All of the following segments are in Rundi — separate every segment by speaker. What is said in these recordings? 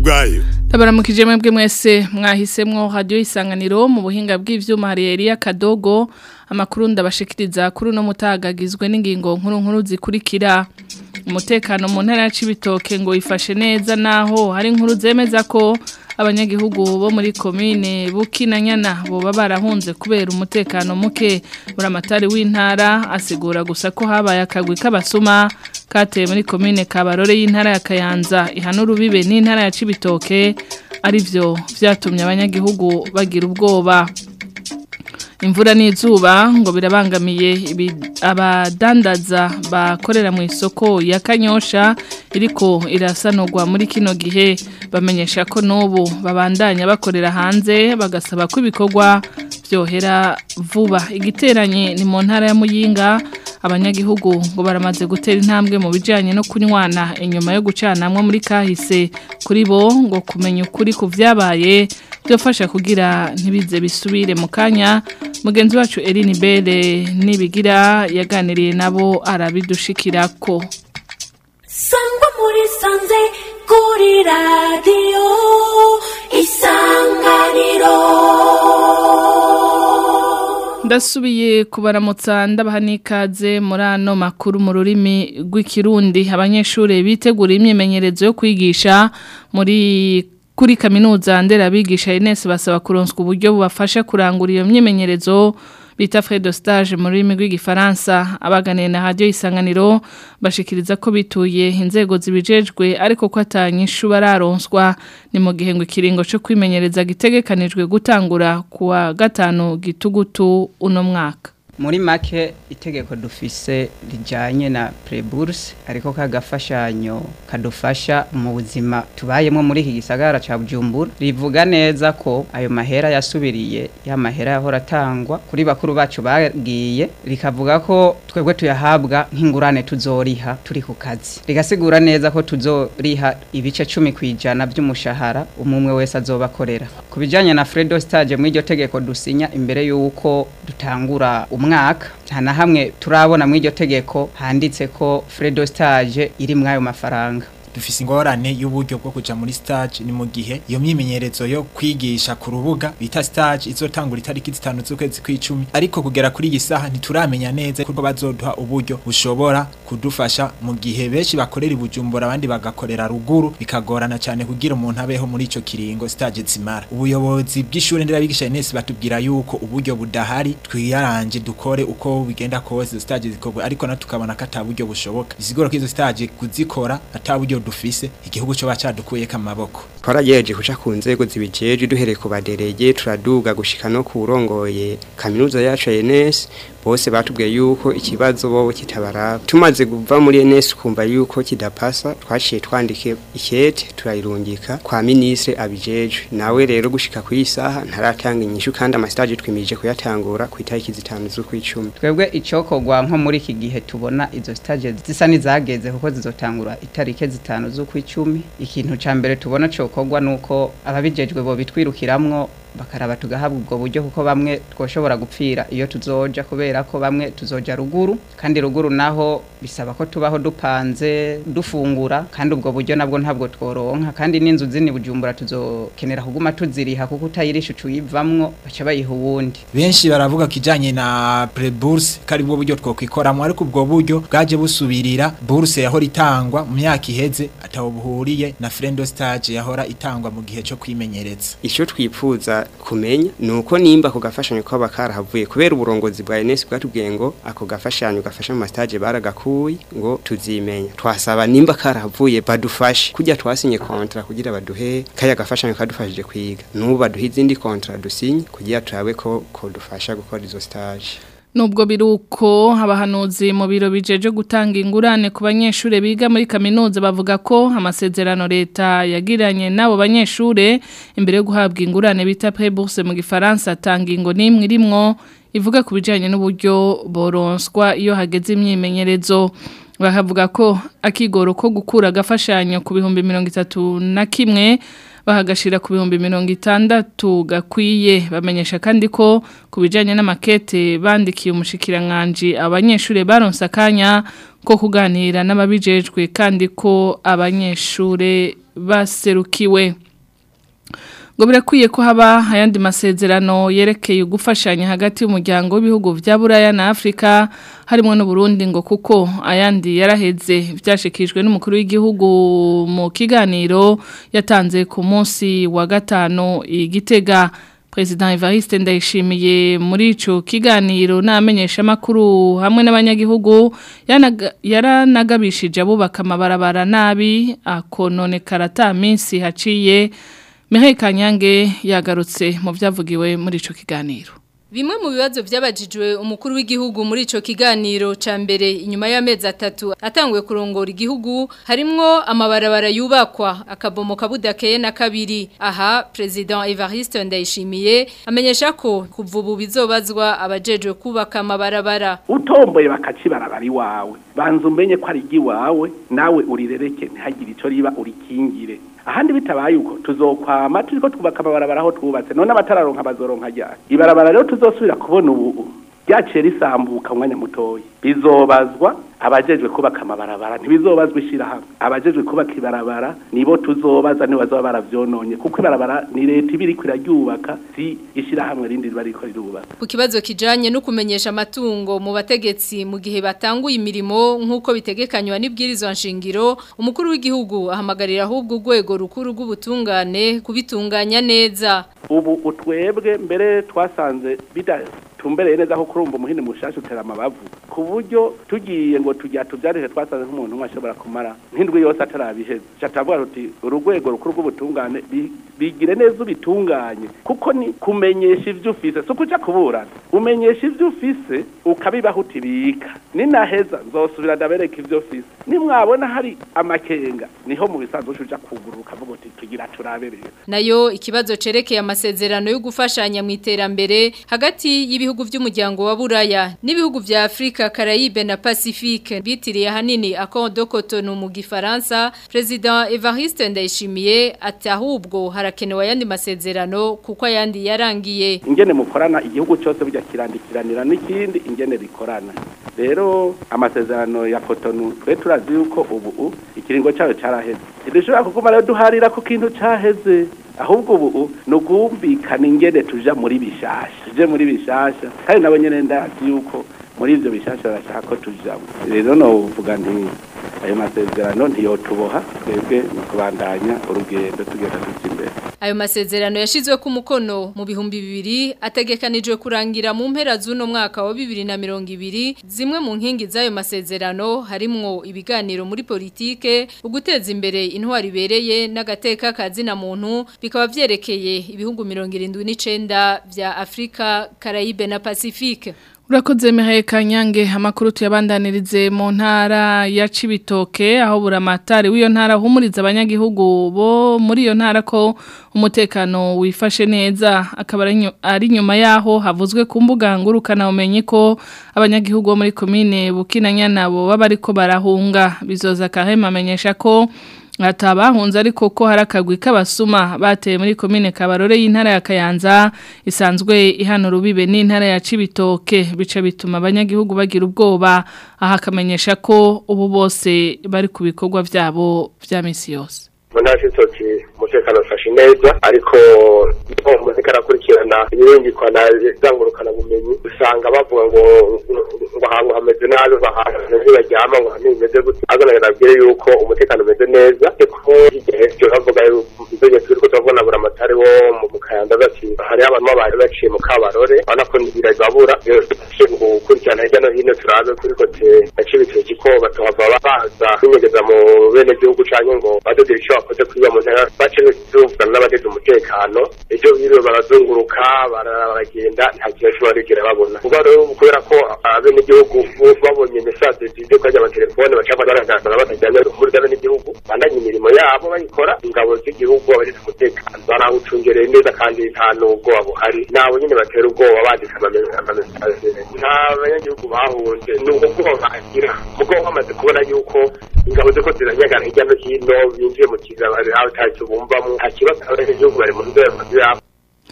Speaker 1: bwayo
Speaker 2: Tabaramukije mwebwe mwese mwahisemwo radio isanganiro mu buhinga bw'ivyuma hari Elia Kadogo amakuru ndabashikiriza kuri no mutagagizwe n'ingingo nkuru nkuru zikurikira umutekano mu ntara ya Cibitoke ngo ifashe neza naho hari inkuru zemeza ko abanyagihugu bo muri komine Bukinanyana boba barahunze kubera umutekano muke buramatari w'intara asigura gusa ko habaye akagwi k'abasuma kateye muri komine Kabarore y'intara ya Kayanza ihanura ubibe n'intara ya Cibitoke arivyo vyatumye abanyagihugu bagira ubwoba imvura n'izuba ngo birabangamiye abadandaza bakorera mu isoko ya kanyosha iriko irasanurwa muri kino gihe bamenyesha ko n'ubu babandanya bakorera hanze bagasaba ko ibikorwa byohera vuba igiteranye ni mu ntara ya muyinga abanyagihugu ngo baramaze gutera intambwe mu bijyanye no kunywana inyuma yo gucanamwo muri kahise kuri bo ngo kumenya ukuri ku byabaye byofasha kugira ntibize bisubire mu kanya mugenzi wacu Eline Bere nibigira yaganiriye nabo arabidushikira ko
Speaker 3: sangwa muri sanze kuri radiyo isanganiro
Speaker 2: ndasubiye kubaramutsa ndabaha n'ikaze muri ano makuru mu rurimi rw'ikirundi abanyeshuri bitegura imyimenyerezo yo kwigisha muri kuri kaminuza nderabigisha Ines basaba kuronswa uburyo bubafasha kurangura iyo myimenyerezo bita frais de stage mu rurimi rw'igifaransa abaganiye na radio isanganiro bashikiriza ko bituye inzego zibijejwe ariko ko atanyishu bararonswa ni mu gihe ngo ikiringo cyo kwimenyereza gitegekanijwe gutangura kuwa gatanu gitugutu uno mwaka
Speaker 4: muri make itegeko dufise rijanye na preburse ariko kagafashanyo kadufasha mu buzima tubayemo muri iki gisagara ca Bujumbura rivuga neza ko ayo mahera yasubiriye ya mahera yahora atangwa kuri bakuru bacu bagiye rikavuga ko twebwe tuyahabwa nk'ingurane tuzoriha turi ku kazi rigasigura neza ko tuzoriha ibice 10 kwijana by'umushahara umumwe wese azobakorera ku bijanye na Fredo stage mu iryo tegeko dusinya imbere yuko dutangura umwaka nta na hamwe turabona mu iryo tegeko handitse ko Fredo stage iri muri ayo mafaranga
Speaker 5: dufise ingorane y'uburyo bwo kuja muri stage ni mu gihe iyo myimenyerezo yo kwigisha ku rubuga bita stage izotangura itariki zitanu z'ukwezi kw'icumi ariko kugera kuri iyi saha ntituramenya neza kuko bazoduha uburyo bushobora kudufasha mu gihe benshi bakorera ibujumbura abandi bagakorera ruguru bikagorana cyane kugira umuntu abeho muri ico kiringo stage zimara ubuyobozi bw'ishure nderabigisha Ines batubwira yuko uburyo budahari twiyaranje dukore uko bigenda kose stage zikorwa ariko na tukabona ko ataburyo bushoboka bisigura ko izo stage kuzikora ataburyo dufise igihugu cyo bacadukuye kamaboko
Speaker 6: twaragejeje kuca ku nzego zibijeje duhereye ku baderege turaduga gushika no kurongoye kaminuza yacu ENS bose batubwiye yuko ikibazo bobo kitabaraba tumaze kuva muri ENS kumva yuko kidapasa twaciye twandike ikete turayirungika kwa ministre abijeje nawe rero gushika ku isaha ntaratanga inyishu kandi amastage twimije kuyatangura ku itariki zitanu z'ukwicumi
Speaker 4: twebwe icokogwa nko muri iki gihe tubona izo stage zisa nizageze kuko zizotangura itariki zitanu z'ukwicumi ikintu ca mbere tubona cokogwa nuko ababijejwe bo bitwirukiramwo bakaraba tugahabwa ubwo buryo kuko bamwe twoshobora gupfira iyo tuzoja kubera ko bamwe tuzoja ruguru kandi ruguru naho bisaba ko tubaho dupanze dufungura kandi ubwo buryo nabwo ntabwo tworonka kandi n'inzu zini bujumbura tuzokenera kuguma tuziriha kuko utayirisha ucuyivamwo baca bayiha uwundi
Speaker 5: benshi baravuga kijanye na preburse kari bwo buryo twokwikoramwo ariko ubwo buryo bwaje busubirira burse yahora itangwa mu myaka iheze atawo buhuriye na friendo stage yahora itangwa mu gihe cyo kwimenyereza
Speaker 6: icyo twipfuza kumenya nuko nimba ako gafashanyo kaba karahavuye kubera uburongozi bwa Enes bwatubwiye ngo ako gafashanyo gafasha mu mastage baragakuye ngo tuzimenya twasaba nimba karahavuye badufashe kujya twasinye kontra kugira baduhe kaya gafashanyo kadufashije kwiga nubu baduhe izindi kontra dusinye kugira turabe ko ko dufasha gukora izo stage
Speaker 2: Nubwo biruko abahanuzi mu biro bijeje gutanga ingurane ku banyeshure biga muri kaminuza bavuga ko amasezerano leta yagiranye nabo banyeshure imbere yo guhabwa ingurane bita prébourse mu gifaransa atanga ingo nimwe irimwo ivuga ku bijanye n'uburyo boronswa iyo hageze imyimenyerezo bakavuga ko akigoro ko gukura agafashanyo ku bihumbi mirongo itatu na kimwe bahagashira ku bihumbi mirongo itandatu gakwiye bamenyesha kandi ko ku bijyanye n'amakete bandikiye umushikiranganji abanyeshuri baronse akanya ko kuganira n'ababijejwe kandi ko abanyeshuri baserukiwe ngo birakwiye ko haba ayandi masezerano yerekeye gufashanya hagati y'umuryango w'ibihugu bya buraya na afurika harimo n'uburundi ngo kuko ayandi yaraheze byashikijwe n'umukuru w'igihugu mu kiganiro yatanze ku munsi wa gatanu igitega President Evariste Ndayishimiye muri ico kiganiro namenyesha makuru hamwe n'abanyagihugu yaranagabishije abubaka amabarabara nabi akonone karata minsi haciye Mireille Kanyange yagarutse mu byavugiwe muri ico kiganiro
Speaker 1: Bimwe mu bibazo byabajijwe umukuru w'igihugu muri ico kiganiro ca mbere inyuma y'amezi atatu atanguye kurongora igihugu harimwo amabarabara yubakwa akabomoka budakeye na kabiri aha president Evariste Ndayishimiye amenyesha ko kuva ubu bizobazwa abajejwe kubaka amabarabara
Speaker 7: utomboye bakacibarabara iwawe banza umenye ko ari igiwawe nawe urirereke ntihagire ico riba urikingire ahandi bitabaye uko tuzokwama turiko twubaka amabarabara aho twubatse none abatararonka bazoronka ryari ibarabara rero tuzosubira kubona ubu ryaciye risambuka umwanya mutoya bizobazwa abajejwe kubaka amabarabara ntibizobazwa ishirahamwe abajejwe kubaka ibarabara nibo tuzobaza nibo bazoba baravyononye kuko ibarabara ni leta iba iriko iraryubaka si ishirahamwe rindi riba ririko rirubaka
Speaker 1: ku kibazo kijanye no kumenyesha amatungo mu bategetsi mu gihe batanguye imirimo nk'uko bitegekanywa n'ibwirizwa nshingiro umukuru w'igihugu ahamagarira ahubwo urwego rukuru rw'ubutungane kubitunganya neza
Speaker 7: ubu utwebwe mbere twasanze bidatumbereye neza ko kurumva umuhini mushasha utera amabavu ku buryo tugiye ngo tujya tubyarire twasanze nk'umuntu umwe ashobora kumara nk'indwi yose atarabiheza catavuga ruti urugwego rukuru rw'ubutungane bigire neza ubitunganye kuko ni kumenyesha ivyo ufise si ukuja kuburana umenyesha ivyo ufise ukabibaho utibika ninaheza nzosubira ndabereka ivyo ufise nimwabona hari amakenga niho mu bisanzwe uja kugurura ukavuga uti tugira turabereye
Speaker 1: nayo ikibazo cerekeye amasezerano yo gufashanya mu iterambere hagati y'ibihugu by'umuryango wa Buraya n'ibihugu vya Afrika Caraïbe na Pacifique bitiriye hanini Accord de Cotonou mu gifaransa President Evariste Ndayishimiye ati ahubwo harakenewe ayandi masezerano kuko ayandi yarangiye
Speaker 7: ingene mukorana igihugu cyose bijya kirandikiranira n'ikindi ingene bikorana rero amasezerano ya Cotonou twe turazi yuko ubu ikiringo cyayo cyaraheze ntidushobora kuguma rero duharira ku kintu cyaheze ahubwo ubu ni ugumvikana ingene tuja muri bishasha tuje muri bishasha kandi nabo nyene ndazi yuko muri ivyo bishasha barashaka ko tujamo rero novuga nti ayo masezerano ntiyotuboha twebwe ni kubandanya urugendo tugenda tuja imbere
Speaker 1: ayo masezerano yashizwe ku mukono mu bihumbi bibiri ategekanijwe kurangira mu mpera z'uno mwaka wa bibiri na mirongo ibiri zimwe mu nkingi z'ayo masezerano harimwo ibiganiro muri politike uguteza imbere intwari ibereye n'agateka kazina muntu bikaba vyerekeye ibihugu mirongo irindwi n'icenda vya Afrika Caraïbe na Pacifique
Speaker 2: Urakoze Mihaye Kanyange amakuru tuyabandanirize mu ntara ya Cibitoke aho buramatari w'iyo ntara humuriza abanyagihugu bo muri iyo ntara ko umutekano wifashe neza akaba ari nyuma yaho havuzwe ku mbuga ngurukana umenye ko abanyagihugu bo muri commune Bukinanyana bo baba ariko barahunga bizoza kahema amenyesha ko atabahunze ariko ko hari akagwi k'abasuma bateye muri komine kabarore y'intara ya Kayanza isanzwe ihana rubibe n'intara ya Cibitoke bica bituma abanyagihugu bagira ubwoba aha akamenyesha ko ubu bose bari ku bikorwa byabo vya misi yose
Speaker 8: munashitoki umutekano ufashe neza ariko iyo umutekano akurikirana ibirungikwa na zangurukana bumenyi usanga bavuga ngo ngo ahantu hameze nabi bahantu ntibaryama ngo ahantu bimeze gute agaragara abwire yuko umutekano umeze neza ko igihe cyo bavuga ibyo turi ko turabona buri amatari wo mu kayanza bati hari abantu bari baciye mu kabarore urabona ko birababura gukurikirana hirya no hino turabe kuri kote ya cibitoki ko batohava baza kwinyegeza mu bene gihugu canke ngo badodera ico bakoze kwiba mu ntara bace tuvugana n'abageze umutekano ejo biriwe barazunguruka baragenda nta kintu cyo barigera babona kuba rero kubera ko abene gihugu babonye message zije kajya amatelefone bacapa baragaragara batajyanye muri bene gihugu bandanye imirimo yabo bayikora ingabo z'igihugu abageze umutekano barawucungereye neza kandi nta n'ubwoba buhari nabo nyine batera ubwoba bandika amamesaje nta banyagihugu bahunze ni ubwoba bagira ubwoba bamaze kubona yuko ingabo ziko ziranyagana hirya no hino binjiye mu kizabari aho ntacyo bumvamo nta kibazo abanyagihugu bari mu nzego zabo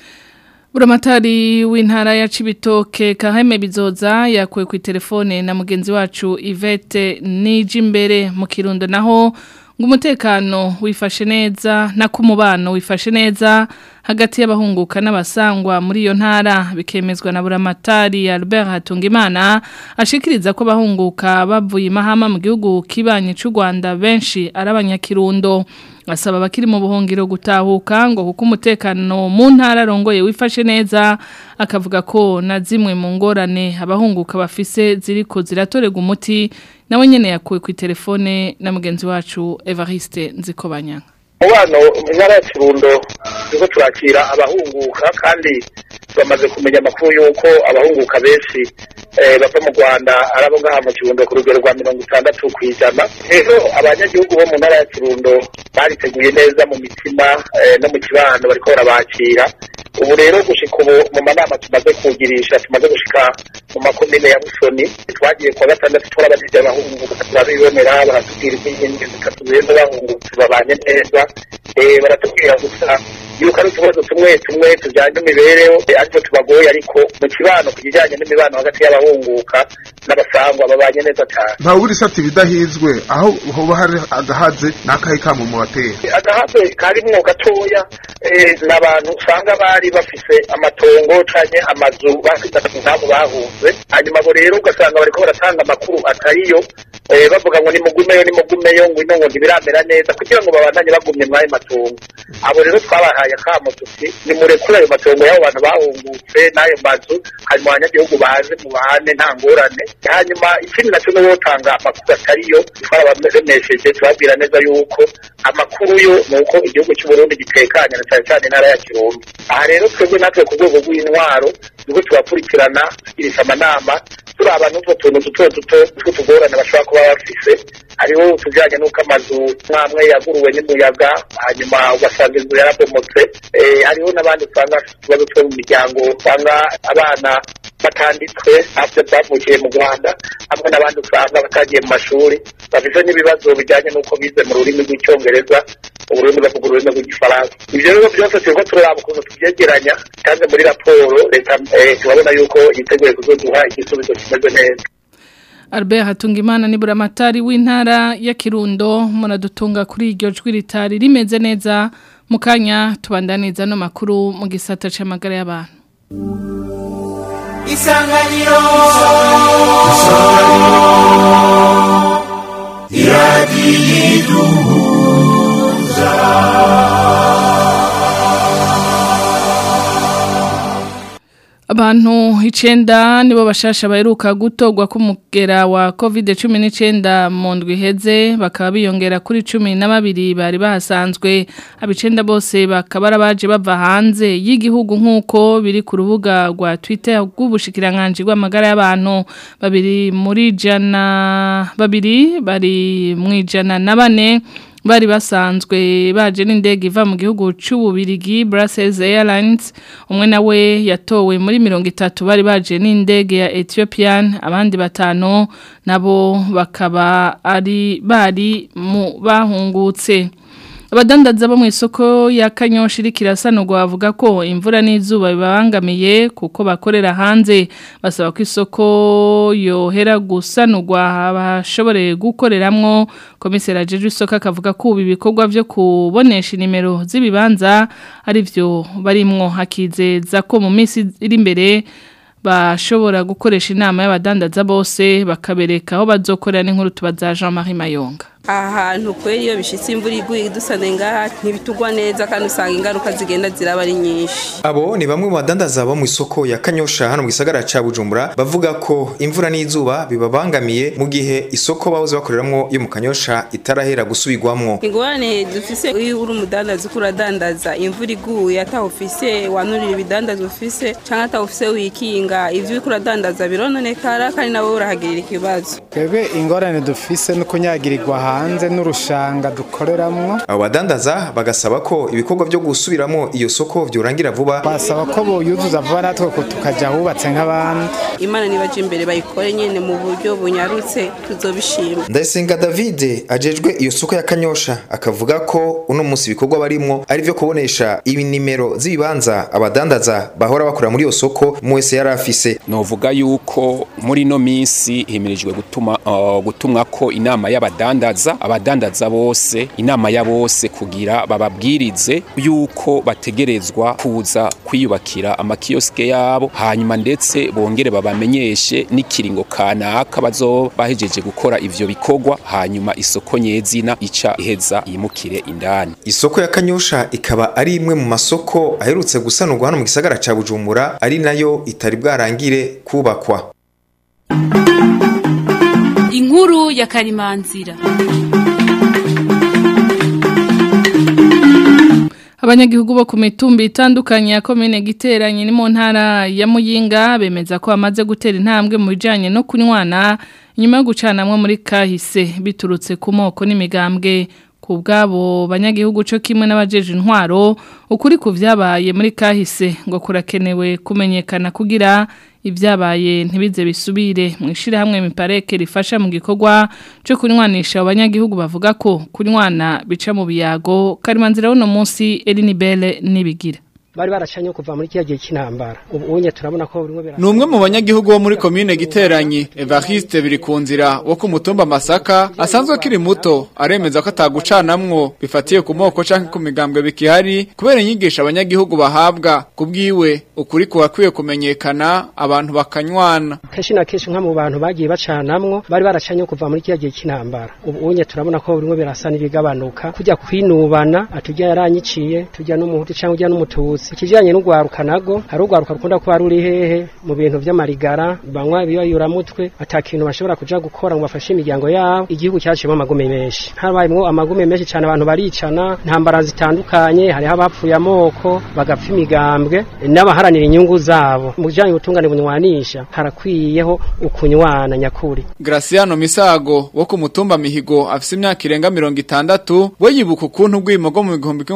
Speaker 2: Buramatari w'intara ya Cibitoke Kaheme Bizoza yakuwe ku telefone na mugenzi wacu Yvette Nijimbere mu Kirundo naho ngo umutekano wifashe neza na kumubano wifashe neza hagati y'abahunguka n'abasangwa muri iyo ntara bikemezwa na Buramatari Albert Hatungimana ashikiriza ko abahunguka bavuye imahama mu gihugu kibanye cy'u Rwanda benshi ari abanyakirundo asaba abakiri mu buhungiro gutahuka ngo kuko umutekano mu ntara arongoye wifashe neza akavuga ko na zimwe mu ngorane abahunguka bafise ziriko ziratorega umuti nawe nyene yakuwe ku telefone na mugenzi wacu Evariste Nzikobanya
Speaker 9: umubano mu ntara ya kirundo turiko turakira abahunguka kandi bamaze kumenya amakuru y'uko abahunguka benshi bava mu rwanda ari abo ngaha mu kirundo ku rugero rwa mirongo itandatu ku ijana rero abanyagihugu bo mu ntara ya kirundo bariteguye neza mu mitima no mu kibano bariko barabakira ubu rero gushika ubu mu manama tumaze kugirisha tumaze gushika mu makomine ya busoni twagiye kuwa gatandatu turabajije abahunguka turabibonera baratubwira iby'inkingi zitatu beza bahungutse babanye neza baratubwira gusa yuko ari utubazo tumwe tumwe tujyanye n'imibereho ariko tubagoye ariko mu kibano ku kijyanye n'imibano hagati y'abahunguka n'abasangwa babanye neza cyane
Speaker 10: nta buri sati bidahizwe aho hoba hari agahaze n'akahe kamo mu batera
Speaker 9: agahaze karimwo gatoya ni abantu usanga bari bafise amatongo canke amazu bafite nk'abo bahunze hanyuma abo rero ugasanga bariko baratanga amakuru atariyo bavuga ngo nimugumeyo nimugumeyo ngo ino ngo ntibiramera neza kugira ngo babandanye bagumye mw'ayo matongo abo rero twabahaye akamo tuti nimurekure ayo matongo y'abo bantu bahungutse n'ayo mazu hanyuma abanyagihugu baze mubane nta ngorane hanyuma ikindi naco ni wotanga amakuru atariyo twarabamesheje tubabwira neza yuko amakuru yo ni uko igihugu cy'uburundi gitekanye na cyane cyane intara ya kirundi aha rero twebwe natwe ku rwego rw'intwaro nibwo tubakurikirana tugirisha amanama turaba n'utwo tuntu duto duto tw'utugorane bashobora kuba bafise hariho utujyanye n'uko amazu mwamwe yaguruwe n'umuyaga hanyuma ugasanga inzu yarabomotse hariho n'abandi usanga bafite utubazo two mu miryango usanga abana batanditswe ntabyo bavukiye mu rwanda hamwe n'abandi usanga batagiye mu mashuri bafite n'ibibazo bijyanye n'uko bize mu rurimi rw'icyongereza ururimi bavuga ururimi rw'igifaransa ibyo rero byose turiko turaraba ukuntu tubyegeranya kandi muri raporo leta turabona yuko yiteguye kuzoduha igisubizo kimeze neza
Speaker 2: Albert Hatungimana ni buramatari w'intara ya Kirundo muradutunga kuri iryo jwi ritari rimeze neza mukanya tubandaniza no makuru mu gisata c'amagara y'abantu
Speaker 11: Isanganiro Isanganiro
Speaker 2: Abantu icenda nibo bashasha baheruka gutogwa kumugera wa COVID-19 mu ndwi heze bakaba biyongera kuri 12 bari bahasanzwe abicenda bose bakaba baje bava hanze y'igihugu nkuko biri ku rubuga rwa Twitter rw'ubushikiranganje rw'amagara y'abantu babiri muri jana babiri bari mu ijana na bane bari basanzwe baje n'indege iva mu gihugu c'ububirigi Brussels Airlines umwe nawe yatowe muri mirongo itatu bari baje n'indege ya Ethiopian abandi batanu nabo bakaba ari bari mu bahungutse abadandaza bo mu isoko ya kanyoshi rikirasanurwa bavuga ko imvura n'izuba bibabangamiye kuko bakorera hanze basaba ko isoko yohera gusanurwa bashobore gukoreramwo komiseri ajeje isoko akavuga ko ubu ibikorwa byo kubonesha inimero z'ibibanza ari byo barimwo hakizeza ko mu minsi iri imbere bashobora gukoresha inama y'abadandaza bose bakabereka aho bazokorera n'inkuru tubaza Jean Marie Mayonga
Speaker 12: ahantu kweri iyo bishitse imvura iguye idusane ngaha ntibitugwa neza kandi usanga ingaruka zigenda ziraba ari nyinshi
Speaker 13: abo ni bamwe mu badandaza bo mu isoko ya kanyosha hano mu gisagara ca bujumbura bavuga ko imvura n'izuba bibabangamiye mu gihe isoko bahoze bakoreramwo yo mu kanyosha itarahera gusubirwamwo
Speaker 12: ingorane dufise iyo uri umudandaza uko uradandaza imvura iguye ataho ufise wanurira ibidandaza ufise canke ataho ufise wikinga ivyo uriko uradandaza birononekara kandi nabo urahagirira ikibazo
Speaker 14: twebwe ingorane dufise no kunyagirirwa hanze
Speaker 11: hanze n'urushanga dukoreramwo
Speaker 13: abo badandaza bagasaba ko ibikorwa byo gusubiramo iyo soko byorangira vuba
Speaker 11: basaba ko boyuzuza vuba natwe ko tukajya ahubatse nk'abandi
Speaker 12: imana nibaje imbere bayikore nyene mu buryo bunyarutse tuzobishima
Speaker 13: ndayisenga david ajejwe iyo soko ya kanyosha akavuga ko uno munsi ibikorwa barimwo ari vyo kubonesha ibinimero z'ibibanza abadandaza bahora bakora muri iyo soko mu wese yari afise
Speaker 14: novuga yuko muri no minsi himirijwe gutuma uh, gutumwa ko inama y'abadandaza abadandaza bose inama ya bose kugira bababwirize yuko bategerezwa kuza kwiyubakira amakioske yabo hanyuma ndetse bongere babamenyeshe n'ikiringo kanaka bazoba bahejeje gukora ivyo bikorwa hanyuma isoko nyezina ica iheza yimukire indani
Speaker 13: isoko ya kanyosha ikaba ari imwe mu masoko aherutse gusanurwa hano mu gisagara ca bujumbura ari nayo itari bwarangire kubakwa
Speaker 15: inkuru ya karimanzira
Speaker 2: Abanyagihugu bo ku mitumba itandukanye ya komine giteranye ni mu ntara ya Muyinga bemeza ko bamaze gutera intambwe mu bijanye no kunywana nyuma yo gucanamwe muri kahise biturutse ku moko n'imigambwe ku bwabo banyagihugu cyo kimwe n'abajeje intwaro ukuri ku vyabaye muri kahise ngo kurakenewe kumenyekana kugira ibyabaye ntibize bisubire mu ishirahamwe mipareke rifasha mu gikorwa cyo kunywanisha abanyagihugu bavuga ko kunywana bica mu biyago karimanzira uno munsi Elinibele nibigira
Speaker 16: bari baracanye kuva muri kiya gihe cy'intambara ubu unye turabona ko bimwe
Speaker 17: ni umwe mu banyagihugu bo muri komine giteranyi Evariste biri ku nzira wo ku mutumba Masaka asanzwe akiri muto aremeza ko atagucanamwo bifatiye ku moko canke ku migambwe bikihari kubera inyigisho abanyagihugu bahabwa kubwiwe ukuri kuwakwiye kumenyekana abantu bakanywana
Speaker 16: kenshi na kenshi nka mu bantu bagiye bacanamwo bari baracanye kuva muri kiya gihe cy'intambara ubu unye turabona ko bimwe birasa n'ibigabanuka kujya kwinubana atujya yaranyiciye tujya n'umuhutu cyangwa ujya n'umutuzi ikijyanye n'urwaruka nago hari urwaruka rukunda kuba ruri hehe mu bintu by'amarigara banywa ibiyoyuramutwe atakintu bashobora kuja gukora ngo bafashe imiryango yabo igihugu cyaciyemo amagume menshi habayemo amagume menshi cyane abantu baricana ntambara zitandukanye hariho abapfuye amoko bagapfa imigambwe n'abaharanira inyungu zabo mu bijyanye ubutungane bunywanisha harakwiyeho ukunywana nyakuri
Speaker 17: Graciano Misago wo ku mutumba Mihigo afise imyaka irenga 60 we yibuka ukuntu ubwimo bwo mu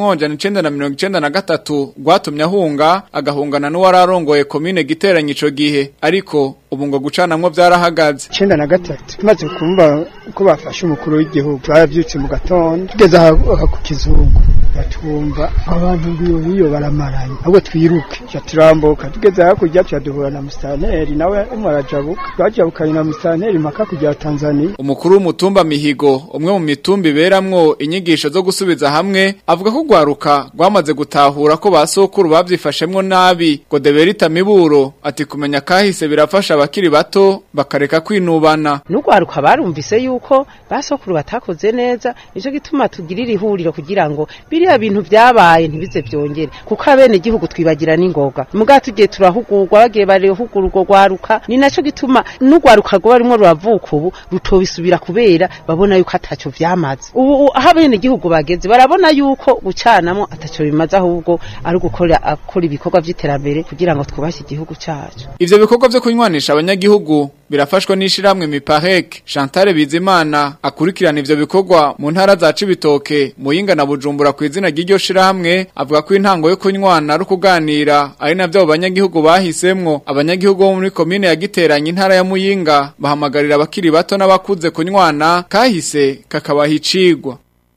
Speaker 17: 1993 rwatumye ahunga agahungana n'uwararongoye komine giteranye ico gihe ariko ubu ngo gucanamwo byarahagaze
Speaker 18: icenda na gatatu tumaze kumva ko bafashe umukuru w'igihugu baravyutse mu gatondo tugeze aha ku kizungu batumva abantu biyo biyo baramaranye ahubwo twiruke ca turambuka tugeze hakurya tuca duhura na mustaneri nawe umwe arajabuka twajabukanye na mustaneri mpaka kujya Tanzania
Speaker 17: umukuru w'umutumba mihigo umwe mu mitumba iberamwo inyigisho zo gusubiza hamwe avuga ko gwaruka rwamaze gutahura ko basokuru bavyifashemwo nabi ngo deberita miburo ati kumenya kahise birafasha abakiri bato bakareka kwinubana
Speaker 19: n'ugwaruka barumvise yuko basokuru batakoze neza nico gituma tugirira ihuriro kugira ngo biriya bintu byabaye ntibize byongere kuko abene igihugu twibagira n'ingoga muga tugiye turahugurwa bagiye barehugura urwo gwaruka ni naco gituma n'ugwaruka rwo barimo ruravuka ubu rutobisubira kubera babona yuko ataco vyamaze ubu aho abene igihugu bageze barabona yuko gucanamo ataco bimaze ahubwo ari gukora akora ibikorwa vy'iterambere kugira ngo twubashye igihugu cacu
Speaker 17: ivyo bikorwa vyo kunywanisha abanyagihugu birafashwa n'ishiramwe miparek Chantal Bizimana akurikirana ivyo bikorwa mu ntara za Cibitoke Muyinga na Bujumbura ku izina ry'iryo shiramwe avuga ko intango yo kunywana ari kuganira ari navyo abo banyagihugu bahisemwo abanyagihugu bo muri komine ya Giteranye intara ya Muyinga bahamagarira abakiri bato n'abakuze kunywana kahise kakabaha icigwa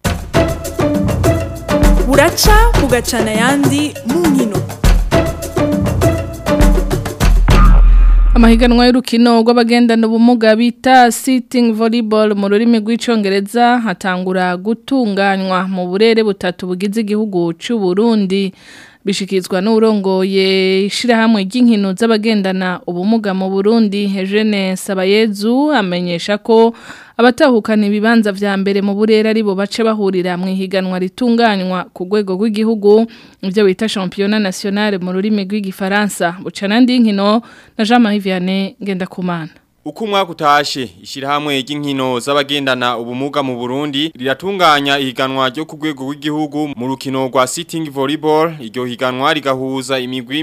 Speaker 20: buraca bugacana yandi mu nkino
Speaker 2: Amahiganwa y'urukino rw'abagendana ubumuga bita sitting volleyball mu rurimi rw'icongereza hatangura gutunganywa mu burere butatu bugize igihugu cy'u Burundi bishikizwa n'urongoye ishirahamwe ry'inkino z'abagendana ubumuga mu Burundi Eugene Sabayezu amenyesha ko abatahukana ibibanza vya mbere mu burera aribo bace bahurira mu higanwa ritunganywa ku rwego rw'igihugu ivyo bita championnat national mu rurimi rw'igifaransa bucana ndi nkino na Jean Marie Vianney Ngendakumana
Speaker 21: Uko umwaka utashe ishirahamwe ry'inkino z'abagendana ubumuga mu Burundi riratunganya ihiganwa ryo ku rwego rw'igihugu mu rukino rwa sitting volleyball iryo higanwa rigahuza imigwi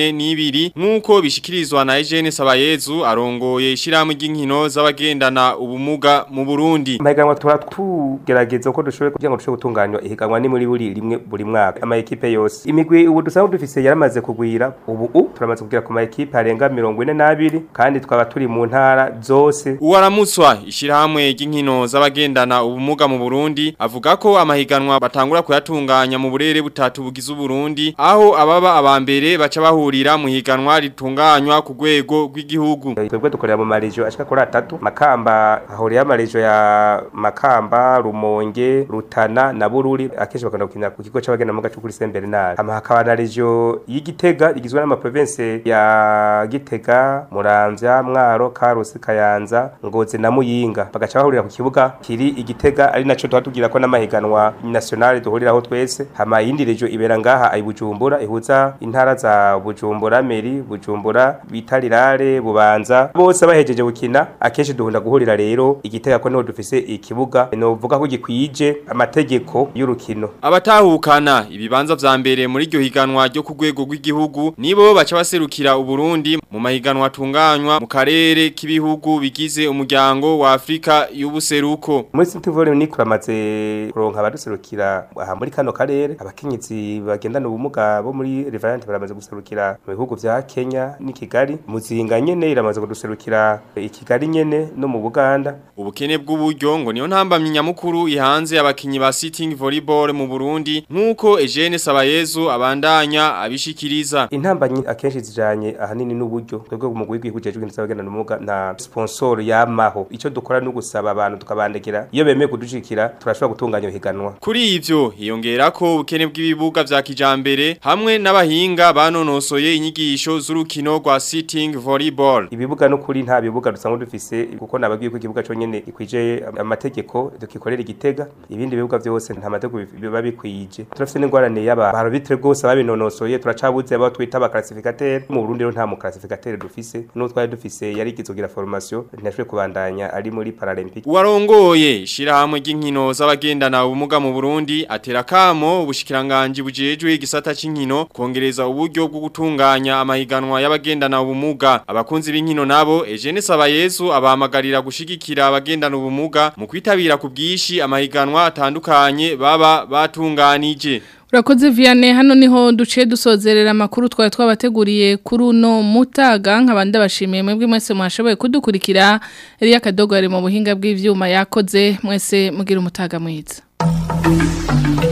Speaker 21: 42 nkuko bishikirizwa na Eugene Sabayezu arongoye ishirahamwe ry'inkino z'abagendana ubumuga mu Burundi.
Speaker 22: Amahiganwa tura tugerageza uko dushoboye kugira ngo dushobore gutunganywa ihiganwa ni muri buri rimwe buri mwaka ama ekipe yose. Imigwi ubu dusanzwe dufise yaramaze kugwira ubu u turamaze kugira ku ma ekipe arenga 42 kandi twaba turi mu ntara zose.
Speaker 21: Uwaramutswa ishirahamwe ry'inkino z'abagendana ubumuga mu Burundi avuga ko amahiganwa batangura kuyatunganya mu burere butatu bugize Burundi aho ababa abambere baca bahurira mu higanwa ritunganywa ku rwego rw'igihugu.
Speaker 22: Twebwe dukorera mu marejo ashika kuri atatu Makamba hahuriye amarejo ya Makamba Rumonge Rutana na Bururi akenshi bakunda gukinira ku kigo c'abagenda mu gacu kuri Saint Bernard. Ama hakaba na rejo y'Igitega igizwe n'ama province ya Gitega Muramvya Mwaro Karusi Kayanza Ngozi na Muyinga bagaca bahurira ku kibuga kiri Igitega ari naco twatugira ko n'amahiganwa national duhuriraho twese hama yindi rejo ibera ngaha ay Bujumbura ihuza intara za Bujumbura Meri Bujumbura Bitarirare Bubanza bose bahejeje gukina akenshi duhunda guhurira rero Igitega ko niho dufise ikibuga no vuga ko gikwije amategeko y'urukino
Speaker 21: abatahukana ibibanza vya mbere muri iryo higanwa ryo ku rwego rw'igihugu nibo baca baserukira uburundi mu mahiganwa atunganywa mu karere k'ibihugu bigize umuryango wa Afrika y'ubuseruko
Speaker 22: muri City Volley ni kuramaze kuronka abaduserukira aha muri kano karere abakenyezi bagendana ubumuga bo muri Revant baramaze guserukira mu bihugu vya Kenya ni Kigali muzinga nyene iramaze kuduserukira i Kigali nyene no mu Buganda
Speaker 21: ubukene bw'uburyo ngo niyo ntambamye nyamukuru ihanze abakinyi ba sitting volleyball mu Burundi nkuko Eugene Sabayezu abandanya abishikiriza
Speaker 22: intambanyi akenshi zijanye ahanini n'uburyo twebwe mu gwigwi kujejwe n'abagenda n'umuga nta sponsor yamaho ico dukora no gusaba abantu tukabandekera iyo bemeye kudushikira turashobora gutunganya higanwa
Speaker 21: kuri ivyo hiyongera ko ubukene bw'ibibuga vya kijambere hamwe n'abahinga banonosoye inyigisho z'urukino rwa sitting volleyball
Speaker 22: ibibuga no kuri nta bibuga dusanzwe dufise kuko nababwiye ko ikibuga cyo nyene ikwije amategeko dukikorera igitega ibindi bibuga byose nta mategeko biba bikwije turafise n'ingwarane y'aba barobitre rwose babinonosoye turacabuze abo twita ba classificateur mu Burundi rero nta mu classificateur dufise no twari dufise yari kizogira formation ntashwe kubandanya ari muri Paralympic
Speaker 21: warongoye shirahamwe ry'inkino z'abagendana ubumuga mu Burundi atera kamo ubushikiranganje bujejwe igisata c'inkino kongereza uburyo bwo gutunganya amahiganwa y'abagendana ubumuga abakunzi b'inkino nabo Eugene Sabayezu abahamagarira gushigikira abagendana ubumuga mu kwitabira ku bwishi amahiganwa atandukanye baba batunganije
Speaker 2: Urakoze Vianney hano niho duciye dusozerera amakuru twari twabateguriye kuri uno mutaga nk'abandi bashimiye mwebwe mwese mwashoboye kudukurikira Elia Kadogo ari mu buhinga bw'ivyuma yakoze mwese mugira umutaga mwiza